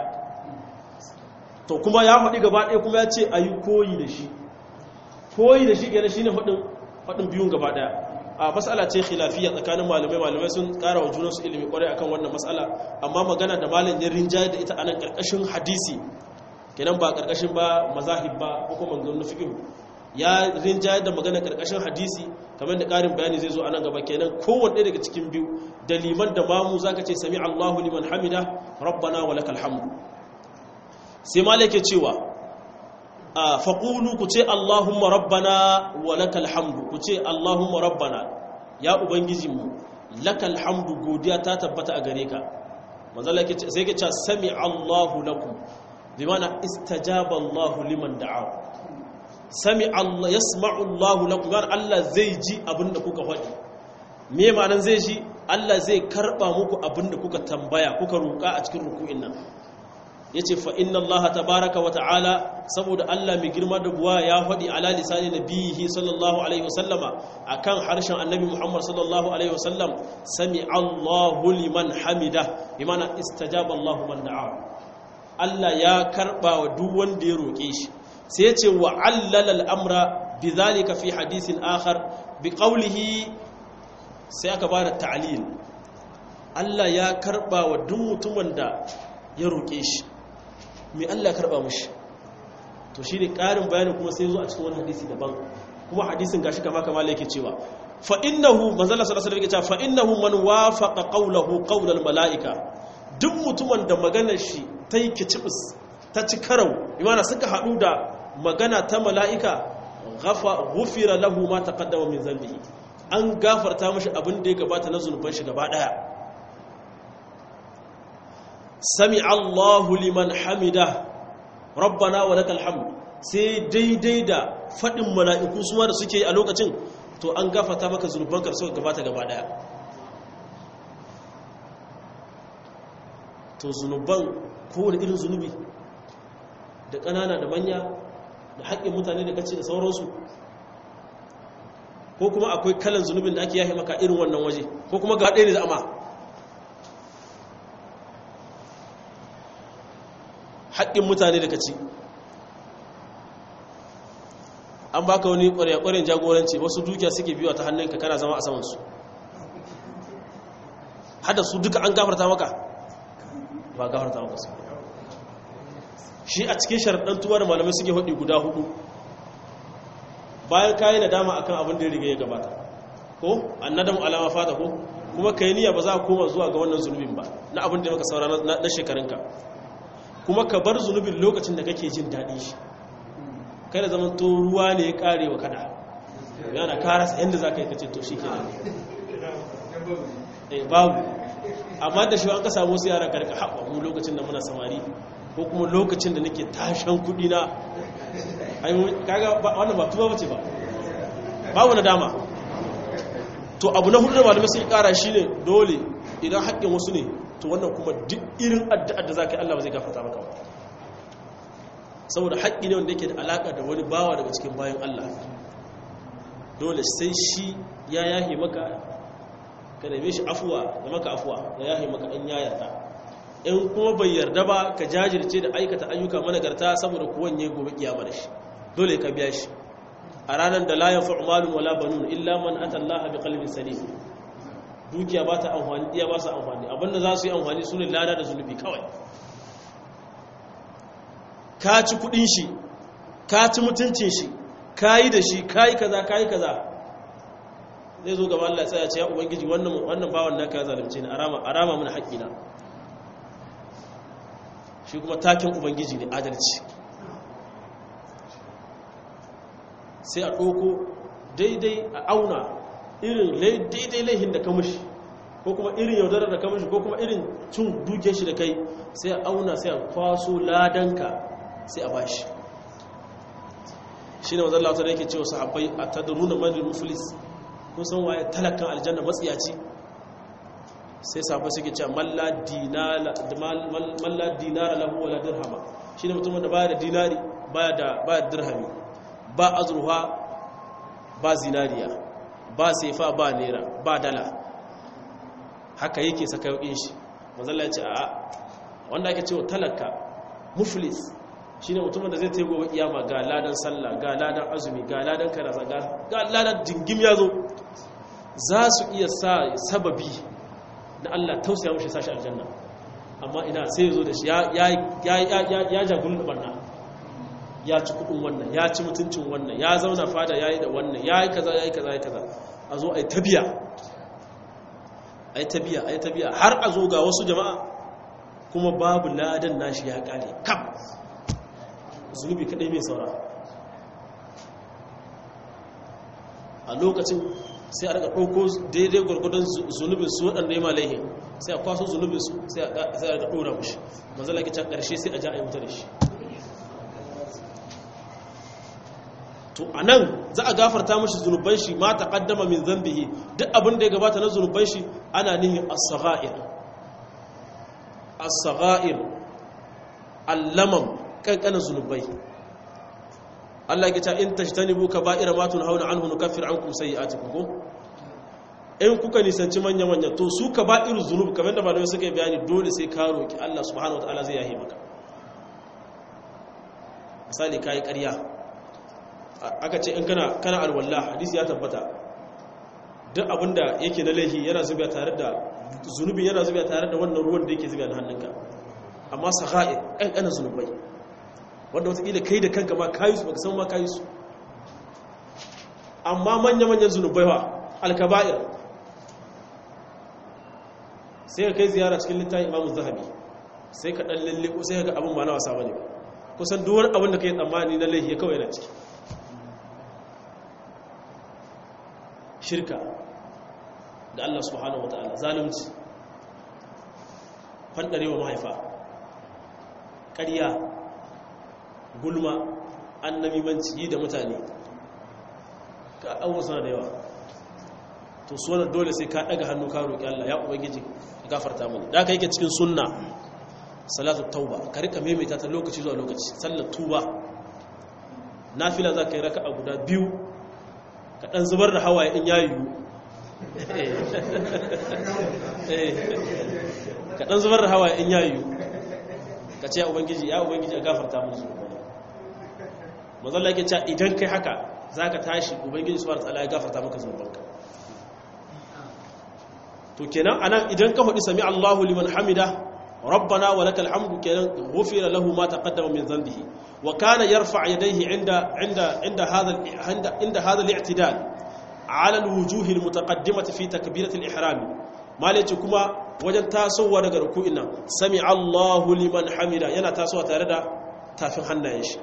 to kuma ya haɗu gaba ɗaya kuma ya ce a yi koyi da shi koyi da shi gane shi ne haɗin biyun gaba ɗaya a matsala ce khilafiya tsakanin malamai malamai sun ƙara wa junansu ilimi ƙwarai akan wannan matsala amma magana da malam ya rinjaye da ita a nan ƙarƙashin hadisi kenan ba karkashin ba mazahib ba ko kuma manzon fiqh ya rinjaye da magana karkashin hadisi kamar da karin bayani zai zo a nan gaba kenan kowanne daga cikin biyu da liman da mamu zaka ce sami Allahu liman hamida rabbana wa lakal hamdu sai malike cewa faqulu ku ce Allahumma rabbana wa lakal hamdu ku ce Allahumma rabbana ya ubangijinmu lakal hamdu godiya ta tabbata a gare ka manzo sai ke ce sami Allahu lakum bimana istajaba Allah liman da'a sami Allah yasma'u Allah lakum gan Allah zai ji abinda kuka faɗi me ma'anan zai ji Allah zai karba muku abinda kuka tambaya kuka roƙa a cikin ruku'in nan yace fa inna Allah tabaaraka wa ta'ala saboda Allah mai girma da buwa ya faɗi ala lisani nabihi sallallahu alaihi wasallama akan harshen annabi Muhammad sallallahu alaihi wasallam sami Allahu liman hamida bimana istajaba Allah man da'a Allah ya karba wa duk wanda ya roƙe shi sai ya ce wa allala al'amra bi zalika fi hadisin akhar bi qawlihi sai aka bada ta'lil Allah ya karba wa duk mutumin da ya roƙe shi me Allah ya karba mushi to shine ƙarin bayani kuma sai zo a cikin wani hadisi daban kuma hadisin gashi kama kama yake cewa fa innahu manzala sallallahu alaihi wasallam yake cewa fa innahu man wafaqa qawlahu qawlal malaika duk mutumin da maganar shi ta yi kicibis ta ci karau imana suka haɗu da magana ta mala'ika gufira lahu ma ta kaddama min zambi an gafarta mashi abin da ya gabata na zunuban shi gaba ɗaya sami allahu liman hamida rabbana wa lakal hamd sai daidai da faɗin mala'iku suwa da suke a lokacin to an gafarta maka zunuban ka suka gabata gaba ɗaya to zunuban kowane irin zunubi da ƙanana da manya da haƙƙin mutane da kace da sauransu ko kuma akwai kalan zunubin da ake yahe maka irin wannan waje ko kuma ga ɗaya ne zama haƙƙin mutane da kaci an baka wani ƙwarya-ƙwaryan jagoranci wasu dukiya suke biyu ta hannunka kana zama a samansu hada su duka an gafarta maka ba gafarta maka su shi a cikin sharaɗin tuwa da malamai suke haɗi guda hudu bayan kayi nadama akan abin da ya riga ya gabata ko annadamu alama fata ko kuma kai niyya ba za ka koma zuwa ga wannan zunubin ba na abin da maka saura na shekarunka kuma ka bar zunubin lokacin da kake jin daɗi shi kai da zaman to ruwa ne ya kare wa kada yana karasa yadda za ka yi kace to shi ke nan babu amma da shi an ka samu su yara karka haɓa mu lokacin da muna samari ko kuma lokacin da nake tashan kuɗi na kaga wannan ba tuba bace ba babu na dama to abu na hudu da malamai sun kara shi ne dole idan haƙƙin wasu ne to wannan kuma duk irin addu'ar da za ka yi Allah ba zai gafarta maka ba saboda haƙƙi ne wanda yake da alaƙa da wani bawa daga cikin bayan Allah dole sai shi ya yahi maka ka neme shi afuwa da maka afuwa ya yahi maka in ya yarda in kuma bai yarda ba ka jajirce da aikata ayyuka managarta saboda kuwanye gobe kiyama da shi dole ka biya shi a ranar da la yanfa'u malun wala banun illa man ata Allah bi qalbin salim dukiya ba ta amfani iya ba su amfani abinda za su yi amfani su ne lada da zunubi kawai ka ci kudin shi ka ci mutuncin shi ka yi da shi ka yi kaza ka yi kaza zai zo gaba Allah ya ce ya ubangiji wannan wannan bawan naka ya zalunce ni arama arama mun haƙƙina shi kuma takin ubangiji ne adalci sai a ɗoko daidai a auna irin daidai laihin da kamashi ko kuma irin yaudarar da kamashi ko kuma irin cin duke shi da kai sai a auna sai a kwaso ladanka sai a bashi shi ne wanzan lautar yake cewa sahabbai a tadaruna madal muflis kun san waye talakan aljanna matsiyaci sai sahabbai suke cewa malla dinara lahu wala dirhama shi ne mutumin da baya da dinari baya da dirhami ba azurwa ba zinariya ba sefa ba nera ba dala haka yake saka yaukin shi manzala ya ce a wanda ake cewa talaka muflis shi ne mutumin da zai ta yi gobe iyama ga ladan sallah ga ladan azumi ga ladan karasa ga ladan jingim ya zo za su iya sa sababi na allah tausaya mashi sashi aljanna amma ina sai ya zo da shi ya jagun da barna ya ci kudin wannan ya ci mutuncin wannan ya zauna fada ya yi da wannan ya yi kaza ya yi kaza ya yi kaza a zo a yi tabiya a yi tabiya a yi tabiya har a zo ga wasu jama'a kuma babu ladan nashi ya kare kam zunubi kadai mai saura a lokacin sai a daga ɗauko daidai gwargwadon zunubin su waɗanda ya malaihe sai a kwaso zunubin su sai a daga ɗora mushi manzala ke can ƙarshe sai a ja a yi wuta da shi to a nan za a gafarta mashi zunuban shi ma ta kaddama min zambihi duk abin da ya gabata na zunuban shi ana nihin as-sagha'ir as-sagha'ir allamam kankanin zunubai Allah ya ce in tajtanibu kaba'ira ma tunhauna anhu nukaffir ankum sayi'atikum ko in kuka nisanci manya manya to su kaba'ir zunub kamar da malamai suka yi bayani dole sai ka roki Allah subhanahu wataala zai yahe maka misali kai ƙarya aka ce in kana kana alwallah hadisi ya tabbata duk abinda yake na laihi yana zubiya tare da zunubi yana zubiya tare da wannan ruwan da yake zubiya na hannunka amma sagha'ir kankanin zunubai wanda wataƙila kai da kanka ma kayi su baka san ma kayi su amma manya-manyan zunubai wa alkaba'ir sai ka kai ziyara cikin littafin imamu zahabi sai ka ɗan lalle ko sai ka ga abin ba na wasa bane ba kusan duwar abin da ka yi tsammani na laihi ya kawai na ciki shirka da Allah subhanahu wa ta'ala zalunci fandarewa mahaifa ƙarya gulma annamimanci yi da mutane ka abubuwa suna da yawa to su wannan dole sai ka daga hannu ka roƙi Allah ya ubangiji ka gafarta mani da aka yake cikin sunna salatu tauba ka rika maimaita ta lokaci zuwa lokaci sallar tuba nafila za ka yi raka a guda biyu ka ɗan zubar da hawaye in ya yiwu ka ɗan zubar da hawaye in ya yiwu ka ce ya ubangiji ya ubangiji a gafarta mun zuwa mazalla yake cewa idan kai haka za ka tashi ubangiji su ta'ala ya gafarta maka zunubanka to kenan anan idan ka faɗi sami Allahu liman hamida rabbana wa lakal hamdu kenan ghufira lahu ma taqaddama min dhanbihi wa kana yarfa' yadayhi inda inda inda hadha inda inda hadha al-i'tidal ala al-wujuh al-mutaqaddimati fi takbirat al-ihram malaci kuma wajen tasowa daga ruku'in nan sami Allahu liman hamida yana tasowa tare da tafin hannayen shi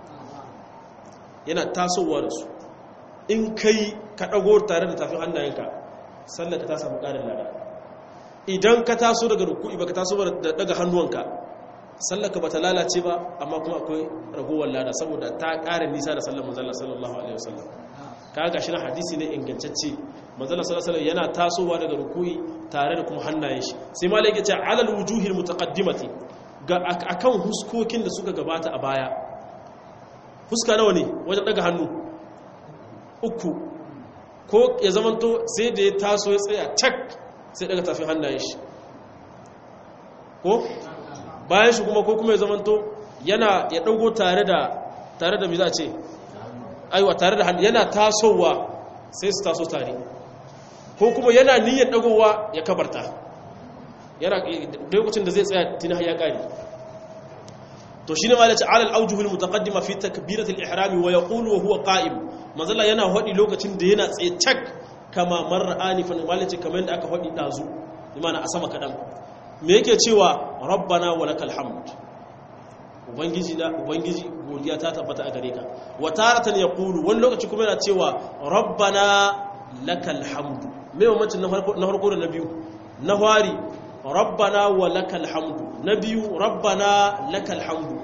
yana tasowa da su in kai ka dago tare da tafin hannayenka sallaka ta samu ƙarin lada idan ka taso daga ruku'i baka taso da daga hannuwanka sallaka bata lalace ba amma kuma akwai ragowar lada saboda ta ƙara nisa da sallar manzon sallallahu alaihi wasallam kaga shi na hadisi ne ingantacce manzon sallallahu alaihi yana tasowa daga ruku'i tare da kuma hannayen shi sai malai ya ce alal wujuhil mutaqaddimati ga akan huskokin da suka gabata a baya huska nawa ne wajen daga hannu uku ko ya zamanto sai da ya taso ya tsaya cak sai daga tafi hannayen shi ko bayan shi kuma ko kuma ya zamanto yana ya dago tare da tare da me za ce aiwa tare da hannu yana tasowa sai su taso tare ko kuma yana niyyar dagowa ya kabarta yana lokacin da zai tsaya tuni ya kare to shine ma yace alal awjuhul mutaqaddima fi takbiratil ihram wa yaqulu wa huwa qa'im manzala yana hodi lokacin da yana tsaye cak kama marra anifan malaci kamar da aka hodi dazu imana a sama kadan me yake cewa rabbana wa lakal hamd ubangiji na ubangiji godiya ta tabbata a gare ka wa taratan yaqulu wani lokaci kuma yana cewa rabbana lakal hamd me mamacin na farko na farko da na biyu na fari rabbana wa lakal hamdu na biyu rabbana lakal hamdu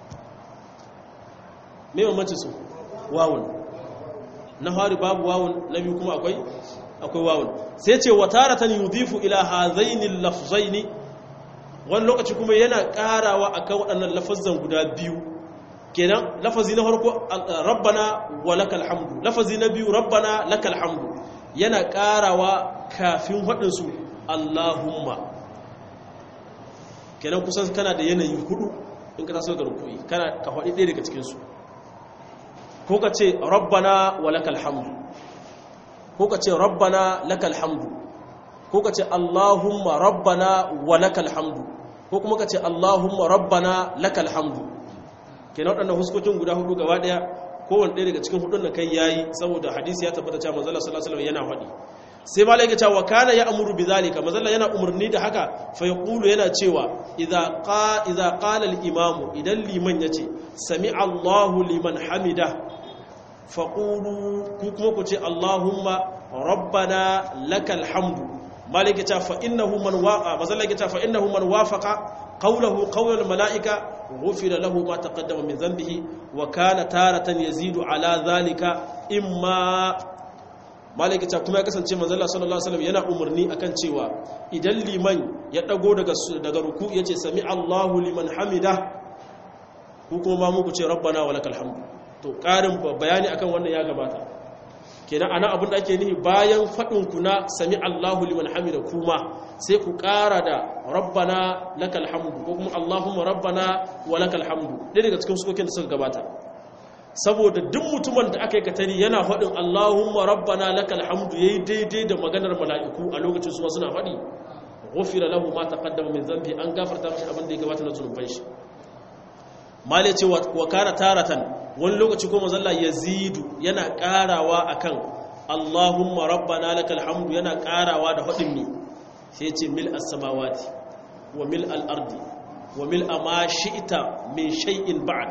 me mamacin su wawun na fari babu wawun na biyu kuma akwai akwai wawun sai ce wa taratan yudhifu ila hazaini lafzaini wani lokaci kuma yana karawa akan waɗannan lafazan guda biyu kenan lafazi na farko rabbana wa lakal hamdu lafazi na biyu rabbana lakal hamdu yana karawa kafin waɗansu allahumma kenan kusan kana da yanayi hudu in ka taso ga rukui kana ka faɗi ɗaya daga cikinsu ko ka ce rabbana wa lakal hamdu ko ka ce rabbana lakal hamdu ko ka ce allahumma rabbana wa lakal hamdu ko kuma ka ce allahumma rabbana lakal hamdu kenan waɗannan huskokin guda hudu gaba ɗaya kowane ɗaya daga cikin hudun da kai yayi saboda hadisi ya tabbata cewa manzala sallallahu alaihi wasallam yana faɗi sai malai ya cewa kana ya amuru bi zalika manzala yana umarni da haka fa yaqulu yana cewa idza qa idza qala al imam idan liman yace sami Allahu liman hamida faqulu ku kuma ku ce Allahumma rabbana lakal hamdu malai ya ce fa innahu man waqa manzala ya ce fa innahu man wafaqa qawluhu qawl al malaika غفر له ما تقدم من ذنبه وكان تارة يزيد على ذلك إما malaka ta kuma ya kasance manzo Allah sallallahu alaihi wasallam yana umarni akan cewa idan liman ya dago daga daga ruku yace sami Allahu liman hamida ku kuma ma muku ce rabbana walakal hamdu to karin bayani akan wannan ya gabata kenan ana abin da ake nihi bayan fadin ku na sami Allahu liman hamida kuma sai ku kara da rabbana lakal hamdu ko kuma Allahumma rabbana walakal hamdu ɗaya daga cikin sukokin da suka gabata saboda duk mutumin da aka yi katari yana faɗin Allahumma rabbana lakal hamdu yayi daidai da maganar mala'iku a lokacin su suna faɗi ghufira lahu ma taqaddama min dhanbi an gafarta masa abin da ya gabata na zunuban shi mali ce wa kana taratan wani lokaci ko manzo Allah yazidu yana karawa akan Allahumma rabbana lakal hamdu yana karawa da faɗin mi sai ce mil as-samawati wa mil al-ardi wa mil ma shi'ta min shay'in ba'd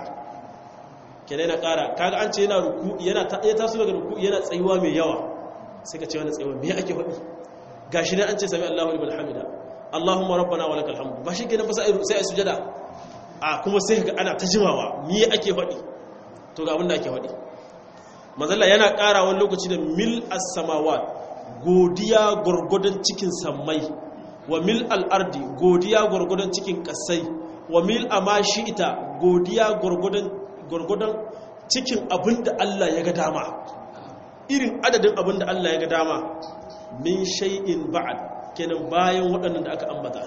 kenan yana ƙara kaga an ce yana ruku yana ta ya taso daga ruku yana tsayuwa mai yawa sai ka ce wani tsayuwa me ake faɗi gashi ne an ce sami Allahu liman hamida Allahumma rabbana wa lakal hamdu ba shi kenan ba sai ai sujada a kuma sai ga ana ta jimawa me ake faɗi to ga abin da ake faɗi manzalla yana ƙara wani lokaci da mil as-samawat godiya gurgudan cikin sammai wa mil al-ardi godiya gurgudan cikin kasai wa mil amashi ita godiya gurgudan gwargwadon cikin abin da Allah ya ga dama irin adadin abin da Allah ya ga dama min shay'in ba'ad kenan bayan waɗannan da aka ambata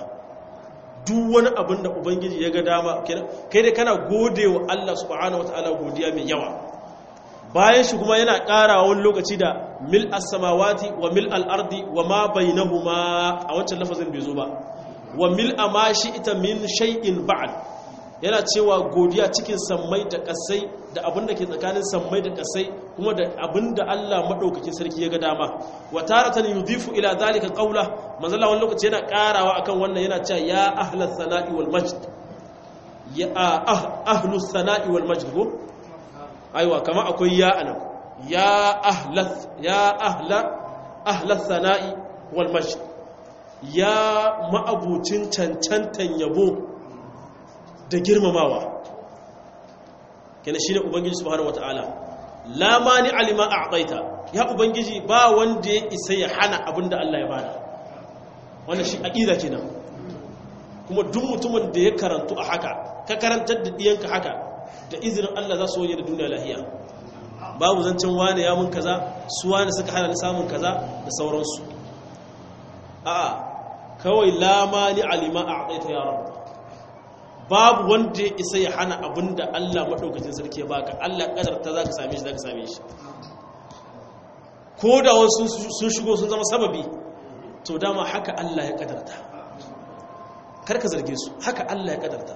duk wani abin da ubangiji ya ga dama kai dai kana gode wa Allah subhanahu wataala godiya mai yawa bayan shi kuma yana ƙarawa wani lokaci da mil as-samawati wa mil al-ardi wa ma bainahuma a wancan lafazin bai zo ba wa mil'a ma ita min shay'in ba'd yana cewa godiya cikin sammai da kasai da abin da ke tsakanin sammai da kasai kuma da abin da Allah madaukakin sarki ya ga dama wa taratan yudhifu ila zalika qawla manzala wani lokaci yana karawa akan wannan yana cewa ya ahlas sana'i wal majd ya ahlus sana'i wal majd ko aiwa kama akwai ya anan ya ahlas ya ahla ahlas sana'i wal majd ya ma'abucin cancantan yabo da girmamawa kenan shine ubangiji subhanahu wataala la mani alima a'taita ya ubangiji ba wanda ya isa ya hana abinda Allah ya bada wannan shi aqida kenan kuma duk mutumin da ya karantu a haka ka karantar da diyanka haka da izinin Allah za su waje da duniya lahiya babu zancen wane ya mun kaza su wane suka hana ni samun kaza da sauransu a'a kawai la mani alima a'taita ya rabb babu wanda ya isa ya hana abin da Allah maɗaukacin sarki ya baka Allah ƙadarta za ka same shi za ka same shi ko da wasu sun shigo sun zama sababi to dama haka Allah ya ƙadarta karka zarge su haka Allah ya ƙadarta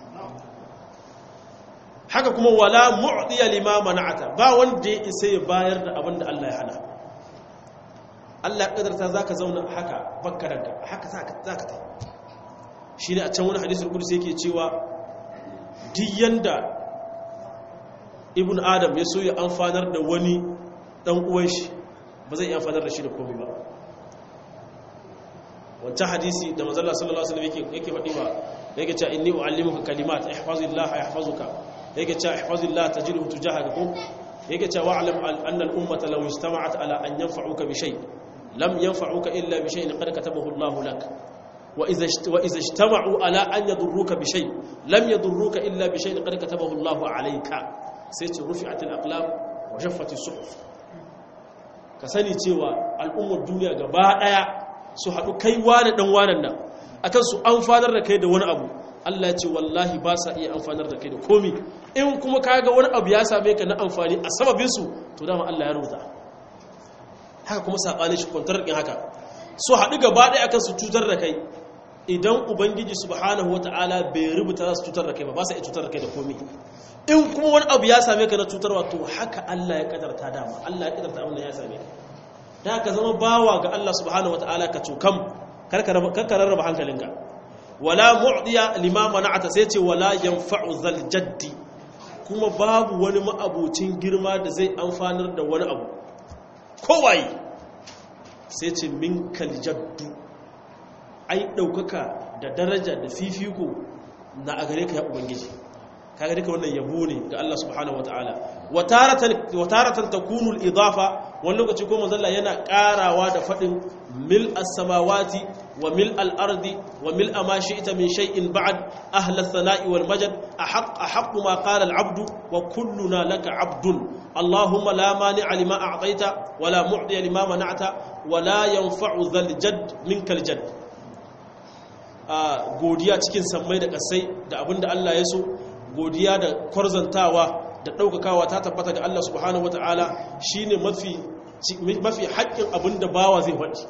haka kuma wala mu'diya lima mana'ata ba wanda ya isa ya bayar da abin da Allah ya hana Allah ya ƙadarta za ka zauna haka bakka ranka haka za ka ta shi ne a can wani hadisun kudus yake cewa diyan da ibn adam ya so ya amfanar da wani dan uwan shi ba zai amfanar da shi da komai ba wancan hadisi da mazalla sallallahu alaihi wasallam yake faɗi ba yake cewa inni uallimuka kalimat ihfazillah yahfazuka yake cewa ihfazillah tajidhu tujahaka yake cewa wa'lam anna al-ummata law ijtama'at ala an yanfa'uka bi shay lam yanfa'uka illa bi shay'in qad katabahu Allahu lak وإذا وإذا اجتمعوا على أن يضروك بشيء لم يضروك إلا بشيء قد كتبه الله عليك سيت رفعت الأقلام وجفت الصحف كسني cewa al'ummar duniya gaba daya su haɗu kai wani dan wanan nan akan su amfanar da kai da wani abu Allah ya ce wallahi ba sa iya amfanar da kai da komi in kuma kaga wani abu ya same ka na amfani a sababin su to dama Allah ya rubuta haka kuma sabanin shi kwantar din haka su haɗu gaba daya akan su cutar da kai idan ubangiji subhanahu wata'ala bai rubuta za su cutar da kai ba ba sa iya cutar da kai da komi in kuma wani abu ya same ka na cutarwa to haka Allah ya kadarta dama Allah ya kadarta abin da ya same ka da ka zama bawa ga Allah subhanahu wata'ala ka cukam karka rarraba hankalinka wala mu'diya lima mana'ata sai ce wala yanfa'u zal jaddi kuma babu wani ma'abucin girma da zai amfanar da wani abu kowaye sai ce minkal jaddu ai ɗaukaka da daraja da fifiko na a gare ka ya ubangiji ka gare ka wannan yabo ne ga Allah subhanahu wataala wa taratan takunu al-idafa wani lokaci ko manzalla yana karawa da fadin mil as-samawati wa mil al-ardi wa mil ma shi'ta min shay'in ba'd ahla ath-thana'i wal majd ahaq ahaq ma qala al-'abdu wa kulluna laka 'abdun allahumma la mani'a lima a'tayta wa la mu'tiya lima mana'ta wa la yanfa'u dhal jadd minkal jadd a godiya cikin sammai da kasai da abinda Allah ya so godiya da kwarzantawa da ɗaukakawa ta tabbata ga Allah subhanahu wata'ala shi ne mafi haƙƙin abinda bawa zai faɗi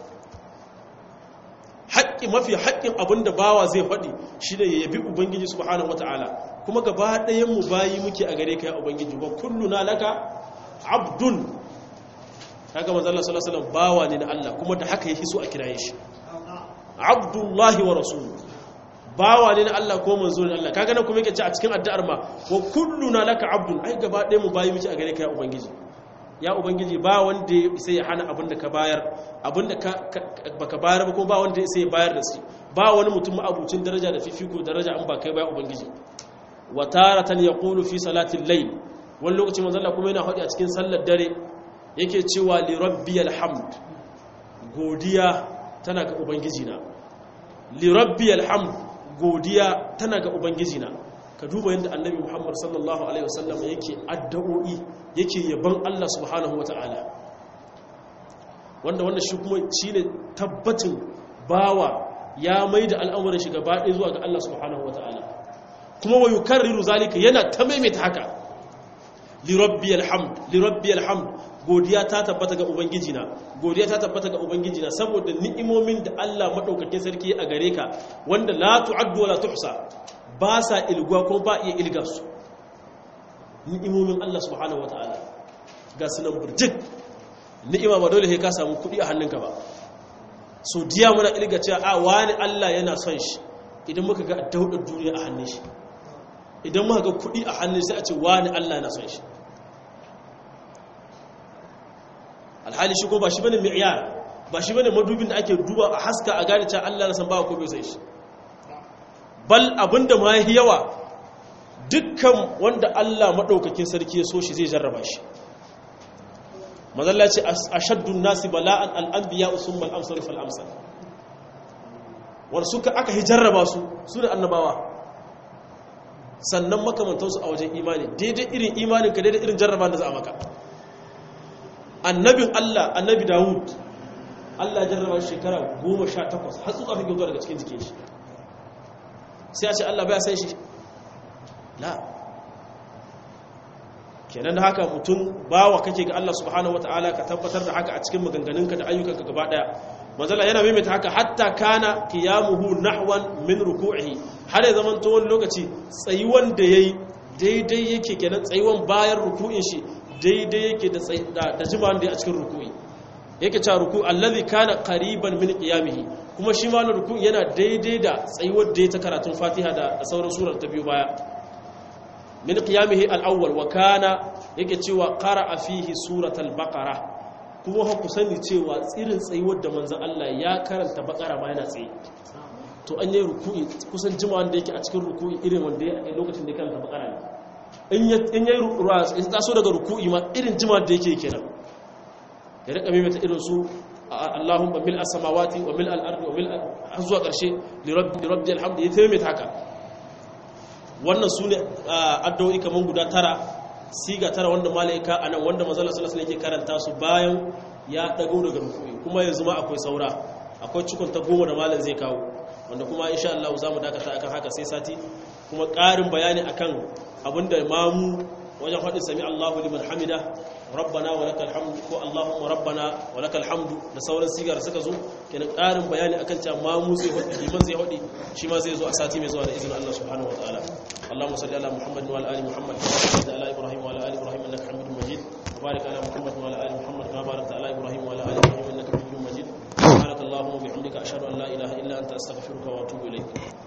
haƙƙi mafi haƙƙin abinda bawa zai faɗi shi ne ya yabi ubangiji subhanahu wata'ala kuma gaba ɗayan mu bayi muke a gare ka ya ubangiji ba kullu na laka abdun kaga manzo Allah sallallahu alaihi wasallam bawa ne na Allah kuma da haka yake so a kiraye shi abdullahi wa rasulu bawa ne na Allah ko manzo ne Allah kaga nan kuma yake ce a cikin addu'ar ma wa kulluna laka abdun ai gaba ɗaya mu bayi miki a gare ka ya ubangiji ya ubangiji ba wanda sai ya hana abinda ka bayar abinda ka baka bayar ba kuma ba wanda sai ya bayar da shi ba wani mutum abucin daraja da fifiko daraja an ba kai ba ya ubangiji wa taratan yaqulu fi salati al-layl wani lokaci manzo Allah kuma yana faɗi a cikin sallar dare yake cewa li rabbiyal hamd godiya tana ga ubangijina li rabbiyal hamd godiya tana ga ubangijina ka duba yadda annabi muhammad sallallahu alaihi wasallam yake addu'o'i yake yaban Allah subhanahu wata'ala wanda wannan shi kuma shine tabbatin bawa ya maida al'amuran shi gaba ɗaya zuwa ga Allah subhanahu wata'ala kuma wa yukarriru zalika yana ta maimaita haka li rabbiyal hamd li rabbiyal hamd godiya ta tabbata ga ubangiji na godiya ta tabbata ga ubangiji na saboda ni'imomin da Allah madaukakin sarki a gare ka wanda la tu'addu wa la tuhsa ba sa ilguwa ko ba iya ilga su ni'imomin Allah subhanahu wataala ga sunan burjik ni'ima ba dole sai ka samu kuɗi a hannunka ba so diya muna ilga cewa a wani Allah yana son shi idan muka ga daudar duniya a hannun shi idan muka ga kuɗi a hannun sai a ce wani Allah yana son shi alhali shi ko ba shi bane mi'yar ba shi bane madubin da ake duba a haska a gane cewa Allah na san ba ko bai sai shi bal abinda ma yi yawa dukkan wanda Allah madaukakin sarki ya so shi zai jarraba shi mazalla ce ashaddun nasi bala'an al-anbiya usummal amsal fal amsal wanda suka aka hijarraba su su da annabawa sannan makamantansu a wajen imani daidai irin imaninka daidai irin jarraba da za a maka annabin Allah annabi Dawud Allah jarraba shekara goma sha takwas har tsuka fi gyauta daga cikin jikin shi sai a ce Allah baya san shi la kenan da haka mutum bawa kake ga Allah subhanahu wataala ka tabbatar da haka a cikin maganganunka da ayyukanka gaba daya manzala yana maimaita haka hatta kana qiyamuhu nahwan min ruku'ihi har ya zaman wani lokaci tsayuwan da yayi daidai yake kenan tsayuwan bayan ruku'in shi daidai yake da da jima'an da ya a cikin ruku'i yake cewa ruku allazi kana qariban min qiyamihi kuma shi ma na ruku yana daidai da tsayuwar da ya ta karatun Fatiha da sauran surar ta biyu baya min qiyamihi al-awwal wa kana yake cewa qara'a fihi suratal baqara kuma ha ku sani cewa tsirin tsayuwar da manzon Allah ya karanta baqara ma yana tsaye to an yi ruku'i kusan jima'an da yake a cikin ruku'i irin wanda ya lokacin da ya karanta baqara ne in ya in ya taso daga ruku'i ma irin jima'an da yake kenan ya rika mimita irin su Allahumma mil as-samawati wa mil al-ardi wa mil zuwa karshe li rabbil hamd ya taimita haka wannan su ne addu'o'i kaman guda tara siga tara wanda malaika anan wanda manzo Allah sallallahu alaihi karanta su bayan ya dago daga rukui kuma yanzu ma akwai saura akwai cikon ta goma da malam zai kawo wanda kuma insha Allah zamu dakata akan haka sai sati kuma ƙarin bayani akan abinda mamu wajen faɗin sami Allahu liman hamida rabbana wa lakal hamdu ko Allahumma rabbana wa lakal hamdu da sauran sigar suka zo kenan ƙarin bayani akan cewa ma mu zai hodi liman zai hodi shi ma zai zo a sati mai zuwa da izinin Allah subhanahu wa ta'ala Allahumma salli ala Muhammad wa ala ali Muhammad wa ala Ibrahim wa ala ali Ibrahim innaka Hamidum Majid wa barik ala Muhammad wa ala ali Muhammad kama barakta ala Ibrahim wa ala ali Ibrahim innaka Hamidum Majid subhanakallahumma wa bihamdika ashhadu an la ilaha illa anta astaghfiruka wa atubu ilayk